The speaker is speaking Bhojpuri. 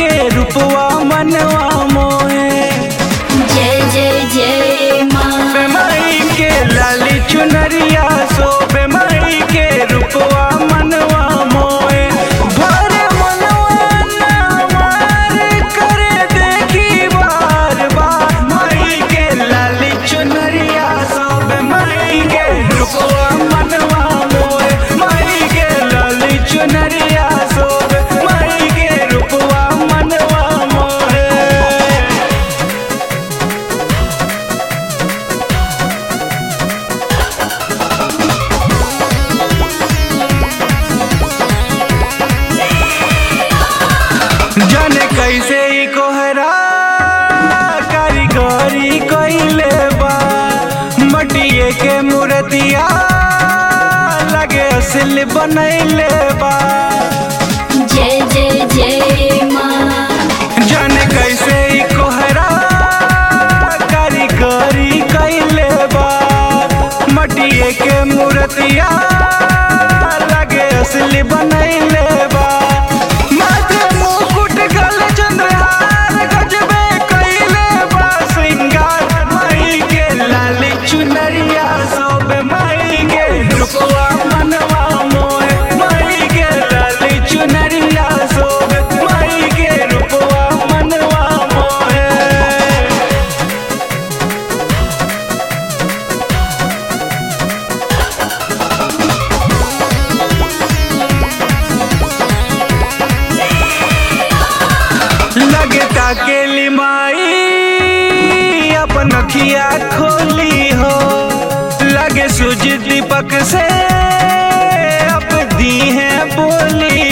के रूपवा मनवा मोहे जय जय जय माँ बेमाई के लाली चुनरिया सो बेमाई के रूपवा मनवा मोहे भरे मनवा ना मार करे देखी बार बार माई के लाली चुनरिया सो बेमाई के रूपवा मनवा मोहे माई के लाली चुनरिया सो बेमाई के रूपवा मनवा मोहे जाने कैसे ई कोहरा कारीगरी कइले बा मटिए के मूर्तिया लगे असली बनैले बा जय जय जय माँ जाने कैसे ई कोहरा कारीगरी कइले बा मटिए के मूर्तिया लगे असली बनैले बा माथे मुकुट गले चंद्रहार गजबे कइले बा श्रृंगार माई के लाली चुनरिया सब माई के रूपवा मनवा मोहे माई के लाली चुनरिया सब माई के रूपवा मनवा मोहे लगे ताकेली माई अपन अखिया खोली हो लगे सूझ दीपक से अब दी है बोली